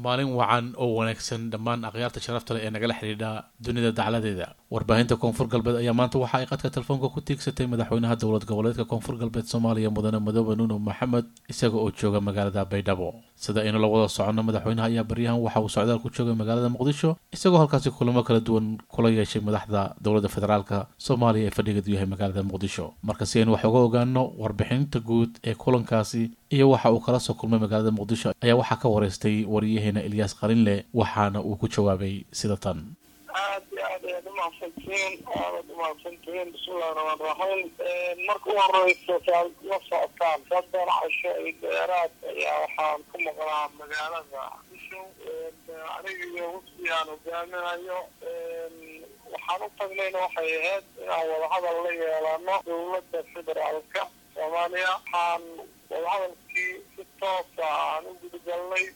maalin wacan oo wanaagsan dhammaan akhyaarta sharafta leh ee nagala xidhiidha dunida dacladeeda warbaahinta koonfur galbeed ayaa maanta waxa ay qadka telefoonka ku tiigsatay madaxweynaha dowlad goboleedka koonfur galbeed soomaaliya mudane madoobe nuno maxamed isaga oo jooga magaalada baydhabo sida aynu la wada soconno madaxweynaha ayaa baryahan waxa uu socdaal ku joogay magaalada muqdisho isagoo halkaasi kulamo kala duwan kula yeeshay madaxda dowladda federaalka soomaaliya ee fadhigeedu yahay magaalada muqdisho marka si aynu wax uga ogaano warbixinta guud ee kulankaasi iyo waxa uu kala soo kulmay magaalada muqdisho ayaa waxaa ka wareystay waryaheena ilyaas qalinle waxaana uu ku jawaabay sida tan aad iyo aad ayaad umahadsantihiin aadaad umahadsantihiin bismillahi raxmaan raxiim marka u horeysa saad la socotaan saddex casho iyo dheeraad ayaa waxaan ku maqnaa magaalada muqdisho aniga iyo wafdi aan hogaaminayo waxaan u tagnayna waxay ahayd inaan wadahadal la yeelano dowladda federaalka soomaaliya waxaan wadahadalkii si toosa aan u gudagalnay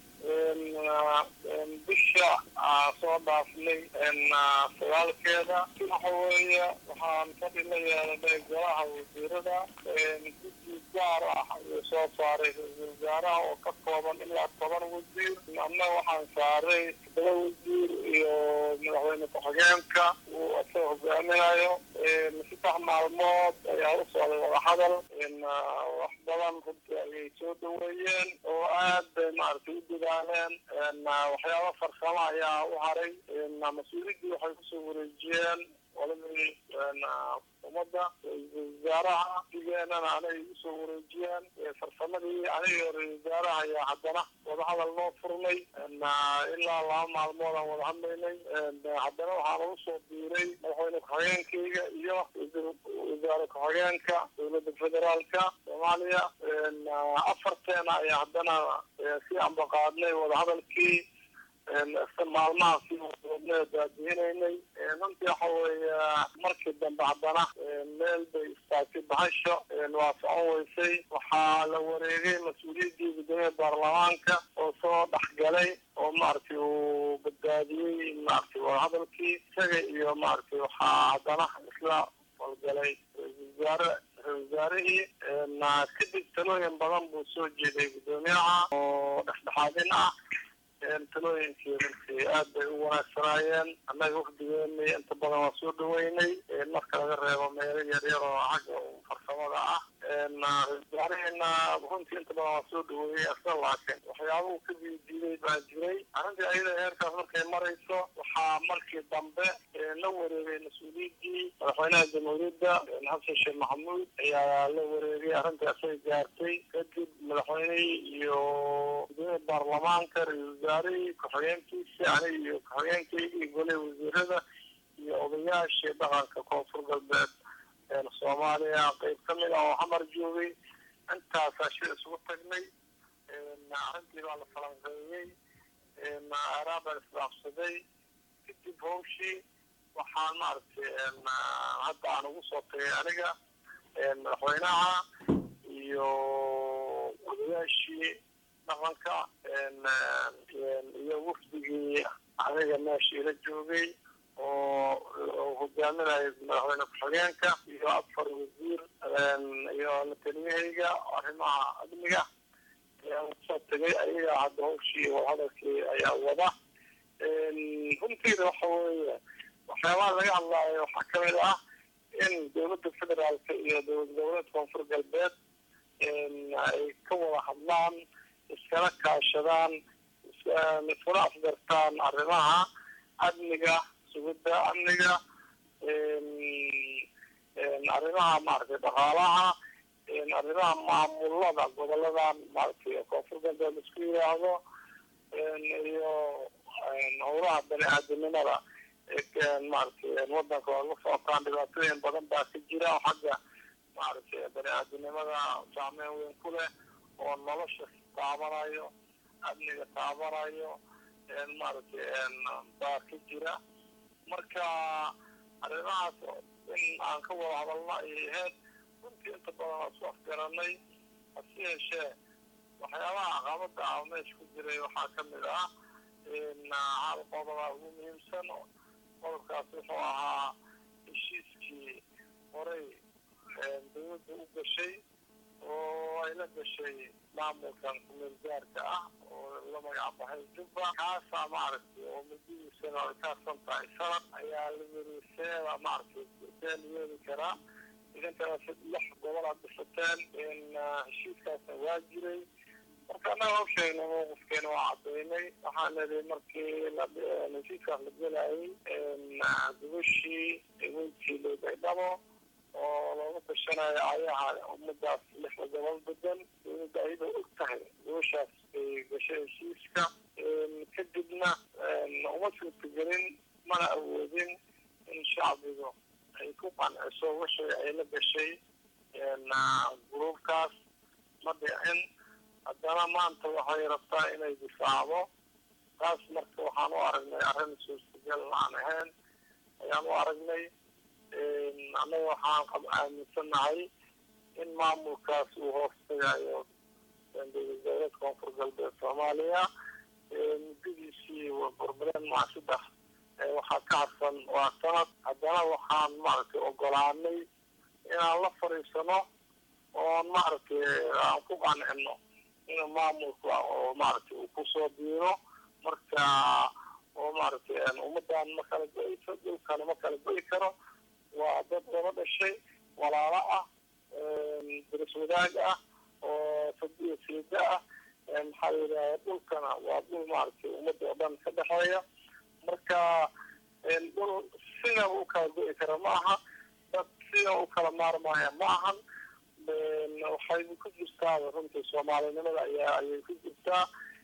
bisha soo dhaafnay sagaalkeeda waxa weeye waxaan fadhi la yeelanay golaha wasiirada guddi gaar ah ayuu soo saaray ra-iisul wasaaraha oo ka kooban ilaa toban wasiir anna waxaan saaray todoba wasiir iyo madaxweyne ku-xigeenka uu asagoo hogaaminayo saddex maalmood ayaa u socday wadahadal wax badan runtii ayay soo dhaweeyeen oo aad bay maaragtay u dadaaleen waxyaaba farsamo ayaa u haray mas-uuliyaddii waxay kusoo wareejiyeen oladii ummadda ra-iisul wasaaraha digeenana anay usoo wareejiyeen farsamadii aniga ra-isul wasaaraha ayaa haddana wadahadal noo furnay ilaa laba maalmood aan wada hadlaynay haddana waxaan ugu soo biiray madaxweyne ku-xigeenkayga iyo ra-iisul wasaare ku-xigeenka dowladda federaalka soomaaliya afarteena ayaa haddana si ambaqaadnay wadahadalkii maalmaha si daadihinaynay runtii waxa weeye markii dambe haddana meel bay istaagtay bahasho waa socon weysay waxaa la wareegay mas-uuliyaddii guddoomiya baarlamaanka oo soo dhexgalay oo maaragtay uu badbaadiyey maaragtay wadahadalkii isaga iyo maaragtay waxaa haddana isla falgalay ra-isul wasaare ra-isul wasaarihii kadib talooyin badan buu soo jeeday guddoomiyaha oo dhexdhexaadin ah talooyinkii runtii aad bay u wanaagsanaayeen annaga wafdigeeni inta badan waa soo dhaweynay marka laga reebo meelo yaryar oo xagga farsamada ah wasaaraheena runtii inta badan waa soo dhaweeyey asna laakiin waxyaaba uu ka diidiiday baa jiray arrintii ayada heerkaas markay marayso waxaa markii dambe la wareegay mas-uuliyaddii madaxweynaha jamhuuriyadda xasan sheekh maxamuud ayaa la wareegay arrintii asay gaartay kadib madaxweynihii iyo guddoomiya baarlamaanka ra-isul wasaarihii ku-xigeenkiisi aniga iyo ku-xigeenkaygii golihii wasiirada iyo odayaashii dhaqanka koonfur galbeed soomaaliya qeyb ka mid ah oo xamar joogay intaasaa shir isugu tagnay arrintii baa la falanqeeyey aaraa baa isdhaafsaday kadib hawshii waxaan maaragtay hadda aan ugu soo tagay aniga madaxweynaha iyo odayaashii dhaqanka iyo wafdigii aniga meesha ila joogay oo hogaaminayo madaxweyne ku-xigeenka iyo afar wasiir iyo la taliyahayga arrimaha amniga ayaa usoo tegay ayaga hadda hawshii wadahadalkii ayaa wada runtiina waxa weeye waxyaabaha laga hadlaayo waxaa kamid ah in dowladda federaalka iyo dowlad goboleed koonfur galbeed ay ka wada hadlaan iskala kaashadaan iskuna afgartaan arrimaha amniga sugidda amniga arrimaha maaragtay dhaqaalaha arrimaha maamulada goboladan maaragtay koonfur galbeed isku yidhaahdo iyo howlaha bani aadamnimada maaragtay wadanka waa la socotaan dhibaatooyin badan baa ka jira oo xagga maaragtay bani aadamnimada saameyn weyn ku leh oo nolosha taabanayo amniga taabanayo maaragtay baa ka jira marka arrimahaas in aan ka wada hadalno ayay ahayd runtii inta badan waa isku afgaranay hase yeeshee waxyaabaha caqabada ah meesha ku jiray waxaa ka mid ah hal qodoba ugu muhiimsan qodobkaas wuxuu ahaa heshiiskii horey dowladda u gashay oo ay la gashay maamulkan kumeel gaarka ah oo la magac baxay jubba kaasaa maaragtay oo muddadiisana ay kaarsan tahay sanad ayaa la yiri seeda maaragtay see la yeeli karaa idinkana lix gobol aad dhisateen heshiiskaasna waa jiray marka annaga hawsheena mowqifkeena waa cadaynay waxaan nidhi markii heshiiskaas la gelayay gubashii weyntii loodaydhabo oo looga tashanayo ayaha ummadaas lixda gobol bedan dowladda ayadoo og tahay gubashaas bay gashay heshiiska kadibna uma suurtagelin mana awoodin in shacbigu ay ku qanciso wixii ay la gashay gruubkaas ma dhicin haddana maanta waxay rabtaa inay difaacdo taas marka waxaan u aragnay arrin suurtagal aan ahayn ayaan u aragnay annaga waxaan aaminsanahay in maamulkaas uu hoos tagayo dowlad dowlad koonfur galbeed soomaaliya muddadiisii burbuleen maa saddex waxaa ka harsan waa sanad haddana waxaan maaragtay ogolaanay inaan la fadhiisano oon maaragtay aan ku qancino in maamulka oo maaragtay uu kusoo biiro marka oo maaragtay ummadan ma kala go-ayso dhulkana ma kala go-i karo waa dad laba dhashay walaalo ah daris wadaag ah oo sadiyo siida ah maxaa la yidhaha dhulkana waa dhul maaragtay ummadda oo dhan ka dhexeeya marka dhul sida u kala go-i kara ma aha dad sida u kala maarmaya ma ahan waxay ku jirtaa runtii soomaalinimada ayaa ayay ku jirtaa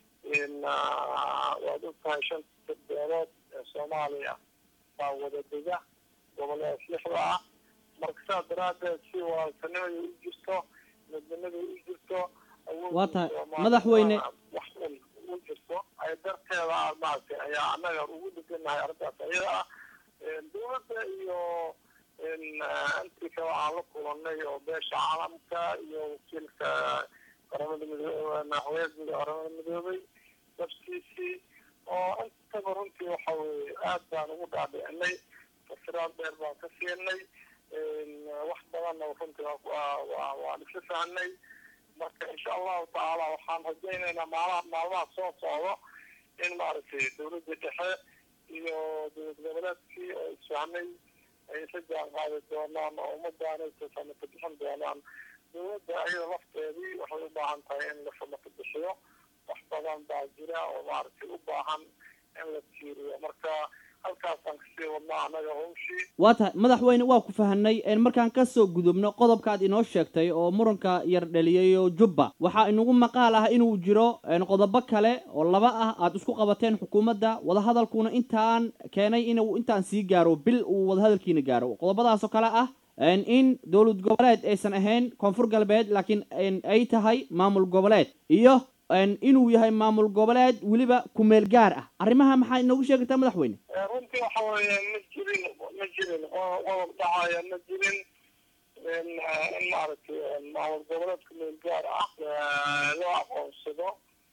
waad og tahay shanta beelood ee soomaaliya baa wada dega goboleed lixda ah marka saas daraaddeed si walaaltanimada u jirto midnimada u jirto waa tahay madaxweyne wax un u jirto ay darteeda maaragtay ayaa annaga ugu deganahay arrintaas ayada ah dowladda iyo intii kale aan la kulanay oo beesha caalamka iyo wakiilka qaramada midoobe madaxweynaha qaramada midoobay naftiisii oo intaba runtii waxa weye aad baan ugu dhaadhicinay fasiraad dheer baan ka siinay wax badanna runtii waan isla fahnay marka insha allahu tacaala waxaan rajaynaynaa maalaha maalmaha soo socdo in maaragtay dowladda dhexe iyo dowlad goboleedkii oo isfahnay ay isla jaan qaadi doonaan oo ummadaanay samata bixin doonaan dowladda ayada lafteedii waxay u baahan tahay in la samata bixiyo wax badan baa jira oo maaragtay u baahan in la tiiriyo marka halkaasaan kasii wadnaa annaga hawshii waa tahay madaxweyne waa ku fahanay markaan ka soo gudubno qodobkaad inoo sheegtay oo muranka yar dhaliyayo jubba waxaa inagu maqaal ah inuu jiro qodobo kale oo laba ah aad isku qabateen xukuumadda wadahadalkuna intaan keenay inuu intaan sii gaaro bil uu wadahadalkiina gaaro qodobadaasoo kale ah in dowlad goboleed aysan ahayn koonfur galbeed laakiin ay tahay maamul goboleed iyo inuu yahay maamul goboleed weliba kumeel gaar ah arrimaha maxaa inoogu sheegaytaa madaxweyne runtii waxa weeye ma jirin ma jirin qodob dhacaya ma jirin in maaragtay maamul goboleed kumeel gaar ah loo aqoonsado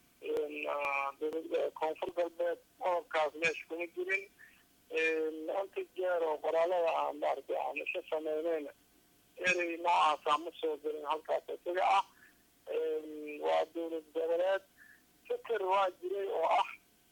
koonfur galbeed qodobkaas meesha kuma jirin inta jeer oo qoraalada aan maaragtay aan isla sameyneyna erey noocaasa ma soo gelin halkaas isaga ah waa dowlad goboleed fikir waa jiray oo ah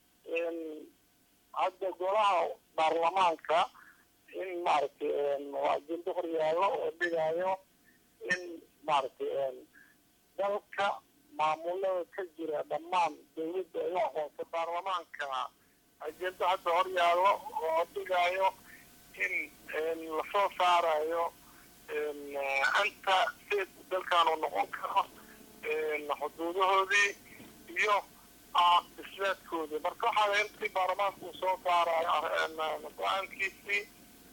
hadda golaha baarlamaanka in maaragtay ajendo hor yaallo oo dhigayo in maaragtay dalka maamulada ka jira dhammaan dowladda ay u aqoonsa baarlamaanka ajendo hadda hor yaallo oo dhigayo in lasoo saarayo anta sid dalkan uu noqon karo xuduudahoodii iyo isleedkoodii marka waxaa intii baarlamaanka uu soo saarayo go-aankiisii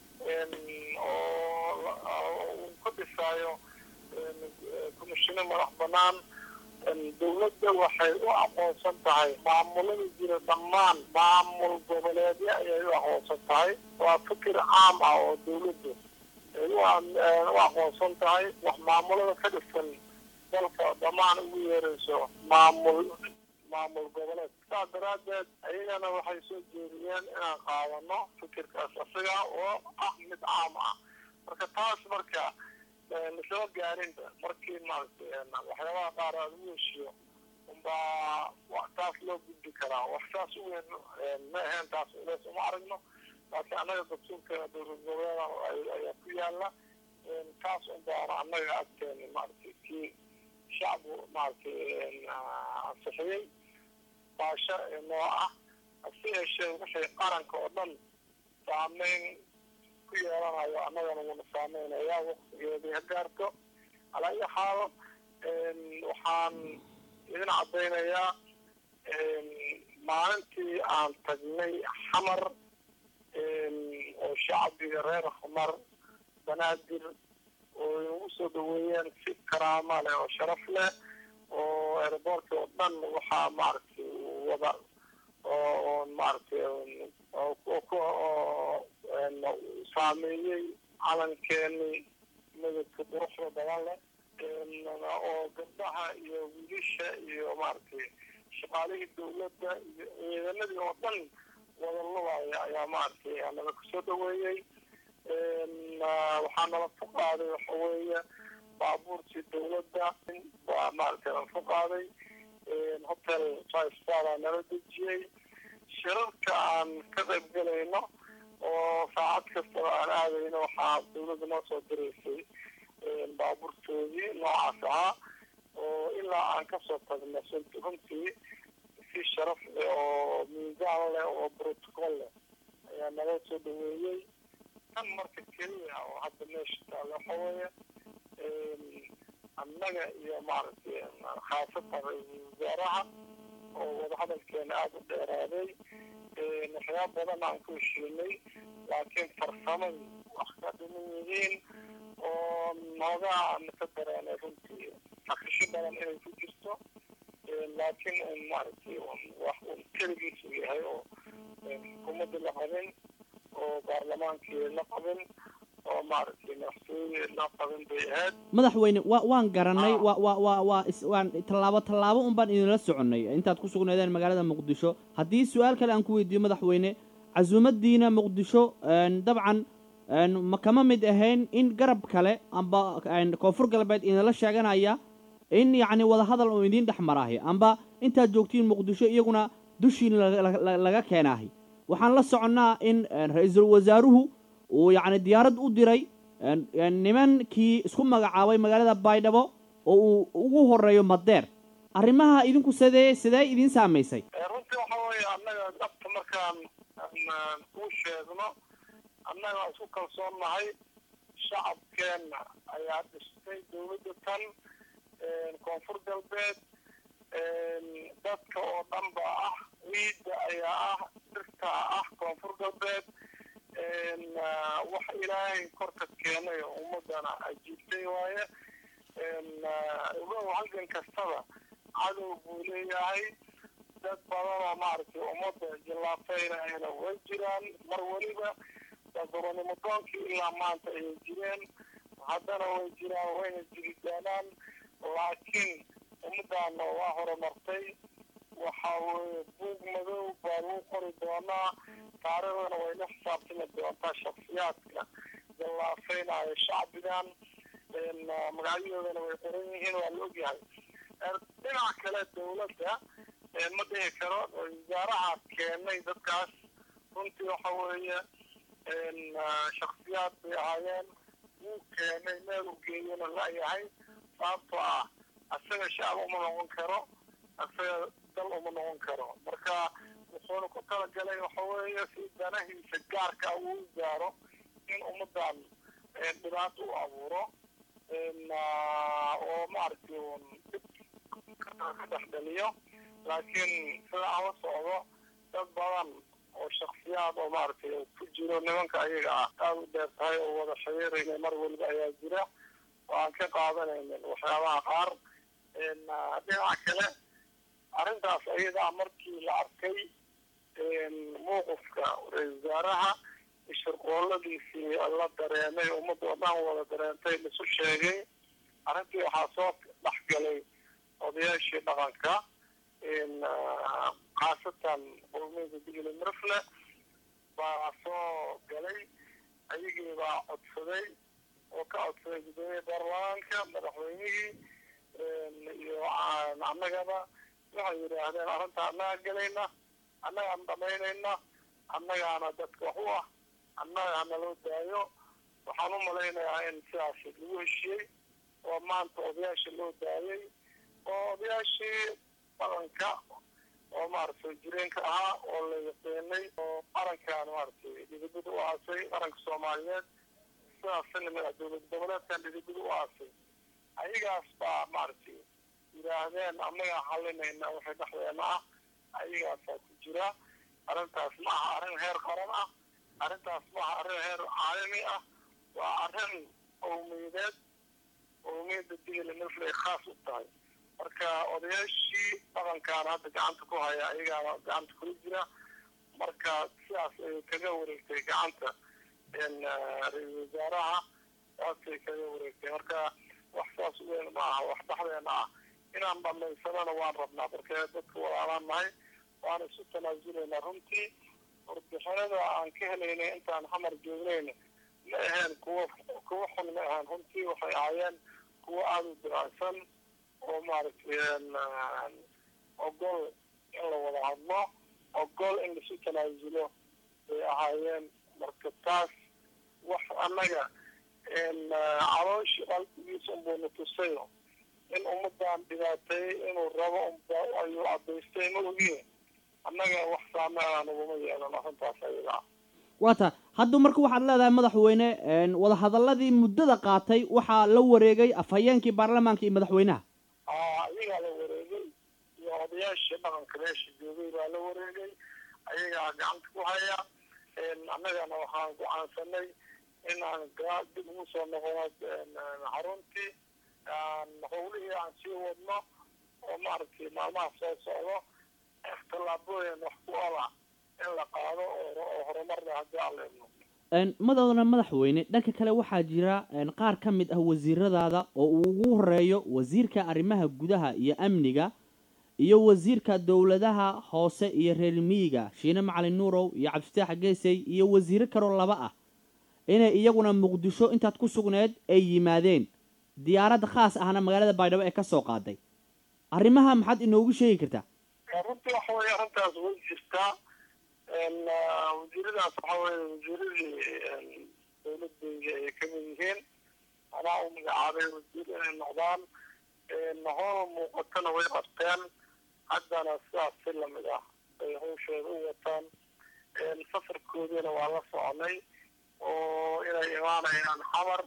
oo uu ka dhisaayo komishino madax banaan dowladda waxay u aqoonsan tahay maamulada jira dhammaan maamul goboleedyo ayay u aqoonsan tahay waa fikir caam ah oo dowladdu ay u aqoonsan tahay wax maamulada ka dhisan dalka dhammaan ugu yeerayso maamul maamul goboleed saas daraaddeed ayagana waxay soo jeediyeen inaan qaadano fikirkaas isaga oo ah mid caam ah marka taas marka lasoo gaarinba markii maaragtay waxyaabaha qaar aada u heshiyo umbaa taas loo gudbi karaa wax saas u weyn ma ahayn taas ulees uma aragno laakiin annaga dastuurkeena dowlad goboleeda ayaa ku yaala taas unbaana annaga agteena maaragtay kii shacbu maaragtay ansixiyey baasho noo ah hase yeeshee wixii qaranka oo dhan saameyn ku yeelanayo annagana wuuna saameynaya waktigeedii ha gaarto calaa ayi xaal waxaan idin caddaynayaa maalintii aan tagnay xamar oo shacbiga reer xamar banaadir oo inagu soo dhaweeyeen si karaama leh oo sharaf leh oo aeroboortka oo dhan waxaa maaragtay wada oo maaragtay saameeyey calankeenii midabka quruxda badan leh oo gabdhaha iyo wiilasha iyo maaragtay shaqaalihii dawladda iyo ciidanadii oo dhan wada lubaya ayaa maaragtay nala kusoo dhaweeyey waxaa nala fuqaaday waxa weeye baabuurtii dawladda waa maaragtay nala fuqaaday hotel five star aa nala dejiyey shirarka aan ka qayb galayno oo saacad kastaba aan aadayno waxaa dawladda noo soo diraysay baabuurtoodii noocaas ahaa oo ilaa aan kasoo tagno runtii si sharaf leh oo miisaan leh oo protocol leh ayaa nala soo dhaweeyey tan marka keliya oo hadda meesha taalla waxa weeye annaga iyo maaragtay khaasatan ra-iisul wasaaraha oo wadahadalkeena aada u dheeraaday waxyaaba badan aan ku heshiinay laakiin farsamadii wax ka dhiman yihiin oo noogaa aan ka dareenay runtii akisho badan inay ku jirto laakiin un maaragtay wax un keligiisu yahay oo xukuumadda la qabin oo baarlamaankii la qabin oo maaragtay madaxtooye la qabin bay ahayd madaxweyne wa waan garanay wa wa wa waa is waan tallaabo tallaabo un baan idinla soconnay intaad ku sugnaydeen magaalada muqdisho haddii su-aal kale aan ku weydiiyo madaxweyne casuumaddiina muqdisho dabcan ma kama mid ahayn in garab kale amba koonfur galbeed idinla sheeganaya in yacni wadahadal oo idiin dhex maraahi amba intaad joogtiin muqdisho iyaguna dushiin laga keenaahi waxaan la soconnaa in ra-iisul wasaaruhu uu yacni diyaarad u diray nimankii isku magacaabay magaalada baydhabo oo uu ugu horeeyo madeer arrimaha idinku sidee sidee idiin saamaysay runtii waxa weeye annaga dhabta markaan kuu sheegno annaga isku kalsoon nahay shacabkeenna ayaa dhistay dawladda tan koonfur galbeed dadka oo dhan ba ah ciidda ayaa ah dhirta ah koonfur galbeed wax ilaahay korka keenay oo ummadana ajiibtay waaye ogow halgan kastaba cadow buu leeyahay dad badan oo maaragtay ummadda jillaafeynayana way jiraan mar weliba dadbanimo doonkii ilaa maanta ayay jireen haddana way jiraan wayna jiri doonaan laakiin ummaddaana waa horumartay waxa weeye buug madow baa lagu qori doonaa taariikhdana way la xisaabtami doontaa shaksiyaadka jallaafeynaya shacbigan magacyadoodana way qoran yihiin waa la ogyahay dhinaca kale dawladda ma dhihi karo wasaaraha keenay dadkaas runtii waxa weeye shaksiyaad bay ahaayeen wuu keenay meel uu geeyana la-yahay sababtoo ah asaga shacab uma noqon karo asaga dal uma noqon karo marka wuxuuna ku talagalay waxa weeye si danahiisa gaarka uu gaaro in ummaddan dhibaato u abuuro oo maaragtay un dhib ka dhex dhaliyo laakiin sida aan la socdo dad badan oo shaksiyaad oo maaragtay ku jiro nimanka ayaga ah aada u dheer tahay oo wada xiriirayna mar weliba ayaa jira oo aan ka qaadanaynin waxyaabaha qaar dhinaca kale arrintaas ayadaa markii la arkay mowqifka ra-isul wasaaraha shirqooladiisii la dareemay ummadda oo dhan wada dareentay laisu sheegay arrintii waxaa soo dhex galay odayaashii dhaqanka khaasatan qowmiyada digli mirfle baa soo galay ayagii baa codsaday oo ka codsaday guddoomiye baarlamaanka madaxweynihii iyo annagaba waxay yidhaahdeen arrinta annaga gelayna annagaan dhamaynayna annagaana dadka wax u ah annaga hanaloo daayo waxaan u malaynayaa in sidaas lagu heshiyey oo maanta odayaasha loo daayay oo odayaashii dhaqanka oo maaragtay jireenka ahaa oo la yaqiinay oo qarankan maaragtay dhidibada u aasay qaranka soomaaliyeed sidaas lamid ah dowlad goboleedkan dhidibada u aasay ayagaas baa maaragtay yidhaahdeen annagaa xalinayna waxay dhexdeena ah ayagaasaa ku jira arrintaas ma aha arrin heer qaran ah arrintaas ma aha arrin heer caalami ah waa arrin qowmiyadeed qowmiyadda digala naflay khaas u tahay marka odayaashii dhaqankaana hadda gacanta ku haya ayagaana gacanta kula jira marka sidaas ay kaga wareegtay gacanta ra-iisal wasaaraha saasay kaga wareegtay marka wax saas weyn ma aha wax dhexdeena ah inaan dhamaysanana waan rabnaa marka dadka walaalaan nahay waan isu tanaasulaynaa runtii warbixinada aan ka helaynay intaan xamar joognayna ma aheen kuwa kuwa xun ma aheen runtii waxay ahaayeen kuwa aada u diraacsan oo maaragtay ogol in la wada hadlo ogol in laisu tanaasulo bay ahaayeen marka taas wax annaga calooshii qalbigiisa unbuuna tusayo in ummadan dhibaateeyey inuu rabo ayuu cadaystay ma ogiye annaga wax saameena naguma yeelan arrintaas ayaga ah waa ta hadda marka waxaad leedahay madaxweyne wadahadaladii muddada qaatay waxaa la wareegay afhayeenkii baarlamaanka iyo madaxweynaha ayagaa la wareegay iyo odayaashii dhaqanka meesha joogay baa la wareegay ayagaa gacanta ku haya annagana waxaan gocaansanay in aan dib ugu soo noqono xaruntii howlihii aan sii wadno oo maaragtay maalmaha soo socdo tallaabooyin wax ku ola in la qaado oo horumarna haddii aan leedno madowna madaxweyne dhanka kale waxaa jira qaar ka mid ah wasiiradaada oo uu ugu horeeyo wasiirka arrimaha gudaha iyo amniga iyo wasiirka dowladaha hoose iyo reer miyiga shiine macalin nuurow iyo cabdifataax geesey iyo wasiiro kaloo laba ah inay iyaguna muqdisho intaad ku sugneed ay yimaadeen diyaaradda khaas ahna magaalada baydhabo ee ka soo qaaday arrimaha maxaad inoogu sheegi kartaa runtii waxa weye arrintaas way jirtaa wasiiradaas waxa weye wasiiradii dowladayga ay kamid yihiin anaa u magacaabay wasiir inay noqdaan howl muuqatana way qabteen haddana sidaas si lamid ah bay hawshooda u wataan safarkoodiina waa la soconay oo inay imaanayaan xamar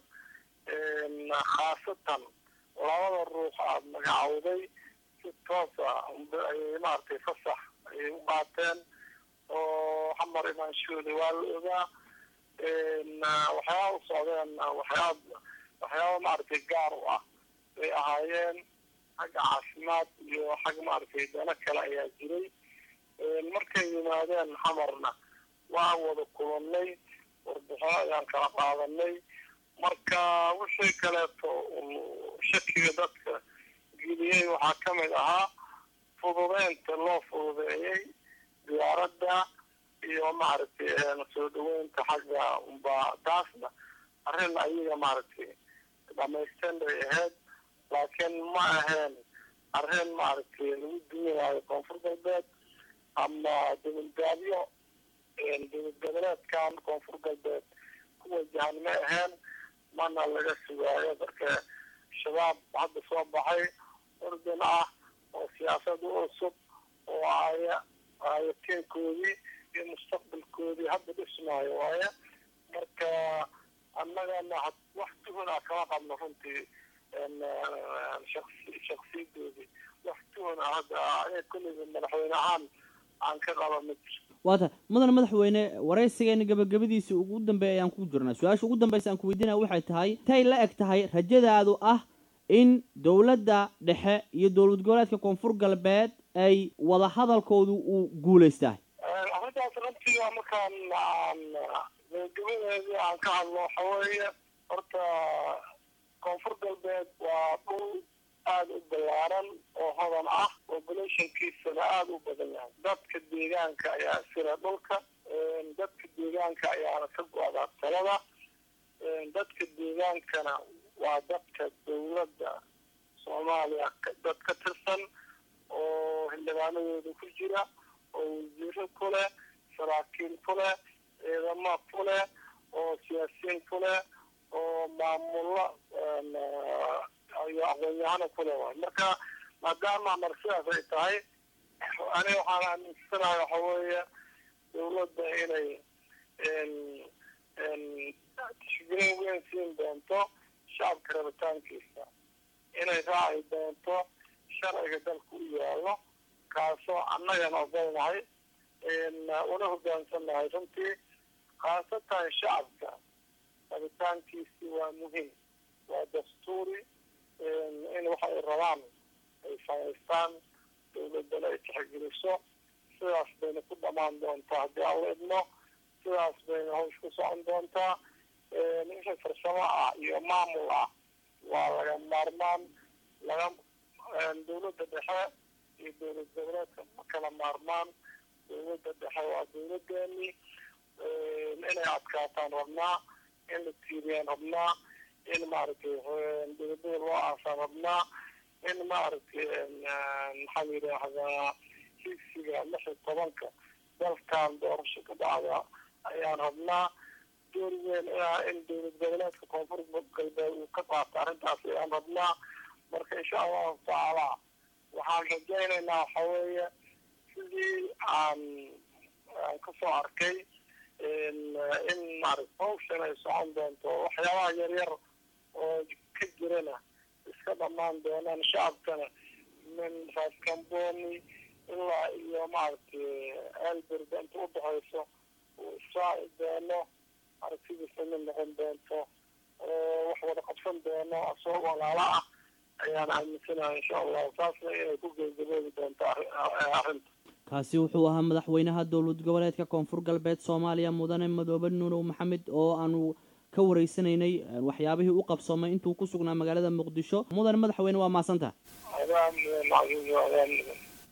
khaasatan labada ruux aada magacawday si toosa ayay maaragtay fasax ayay u qaateen oo xamar imaanshooda waa la ogaa waxyaaba u socdeen waxyaab waxyaaba maaragtay gaar u ah bay ahaayeen xagga caafimaad iyo xag maaragtay dano kale ayaa jiray markay yimaadeen xamarna waa wada kulannay warbixino ayaan kala qaadanay marka wixii kaleeto shakiga dadka geliyey waxaa ka mid ahaa fududeynta loo fududeeyey diyaaradda iyo maaragtay soo dhaweynta xagga unba taasna arrin ayaga maaragtay dhamaysteen bay ahayd laakiin ma ahayn arrin maaragtay lagu duwanaayo koonfur galbeed ama dowladgaabyo dowlad goboleedkan koonfur galbeed ku wajahan ma ahayn mana laga sugaayo marka shabaab hadda soo baxay ordin ah oo siyaasada cusub oo aya ayateenkoodii iyo mustaqbalkoodii hadda dhismaayo waaye marka annagana wax tuhuna kama qabno runtii shaqsi shaksiyadoodii wax tuhuna hadda aniga kulliga madaxweyne ahaan aan ka qaba ma jirto waata mudane madaxweyne waraysigeena gabagabadiisii ugu dambeeya ayaan ku jirnaa su-aasha ugu dambaysa aan ku weydiinaya waxay tahay tay la eg tahay rajadaadu ah in dowladda dhexe iyo dowlad goboleedka koonfur galbeed ay wada hadalkoodu uu guulaystahay arrintaas runtii markaan aan gabagabadeedii aan ka hadlo waxa weeye horta koonfur galbeed waa dhul aada u ballaaran oo hodan ah populationkiisana aada u badan yahay dadka deegaanka ayaa sira dhulka dadka deegaanka ayaana ka go-daa talada dadka deegaankana waa dadka dawladda soomaaliya dad ka tirsan oo xildhibaanadooda ku jira oo wasiiro ku leh saraakiil ku leh ciidamo ku leh oo siyaasiyiin ku leh oo maamulo iyo aqoon-yahano ku leh waay marka maadaama mar sidaas ay tahay ani waxaan aaminsanahay waxa weeye dawladda inay tixgelin weyn siin doonto shacabka rabitaankiisa inay raaci doonto sharciga dalka u yaalo kaasoo annagana ogolnahay una hogaansannahay runtii khaasatan shacabka rabitaankiisi waa muhiim waa dastuuri in waxa ay rabaan ay samaystaan dawladdana ay tixgeliso sidaas bayna ku dhamaan doontaa haddii aan la idmo sidaas bayna hawsh ku socon doontaa wixii farsamo ah iyo maamul ah waa laga maarmaan laga dawladda dhexe iyo dawlad goboleedka ma kala maarmaan dawladda dhexe waa dawladeeni inay adkaataan rabnaa in la tiiriyaan rabnaa in maaragtay dawladada loo aasaan rabnaa in maaragtay maxaa la yidhaahdaa higsiga lix iyo tobanka dalkan doorasho ka dhacda ayaan rabnaa door weyn in dawlad goboleedka koonfur galbeed uu ka qaato arrintaas ayaan rabnaa marka insha allahu tacaala waxaan rajaynaynaa waxa weeye sidii aan aan kasoo arkay in maarata hawshan ay socon doonto waxyaabaha yaryar oo ka jirana iska dhamaan doonaan shacabkana min raaskambooni ilaa iyo maaragtay elberga inta u dhexayso uu israaci doono aragtidiisa mid noqon doonto oo wax wada qabsan doono asoo walaalo ah ayaan aaminsanahay insha allahu taasna inay ku gebagaboobi doonto arrinta kaasi wuxuu ahaa madaxweynaha dowlad goboleedka koonfur galbeed soomaaliya mudane madoobe nuunow maxamed oo aanu ka wareysanaynay waxyaabihii u qabsoomay intuu ku sugnaa magaalada muqdisho mudane madaxweyne waa maasanta adaan macluum adaan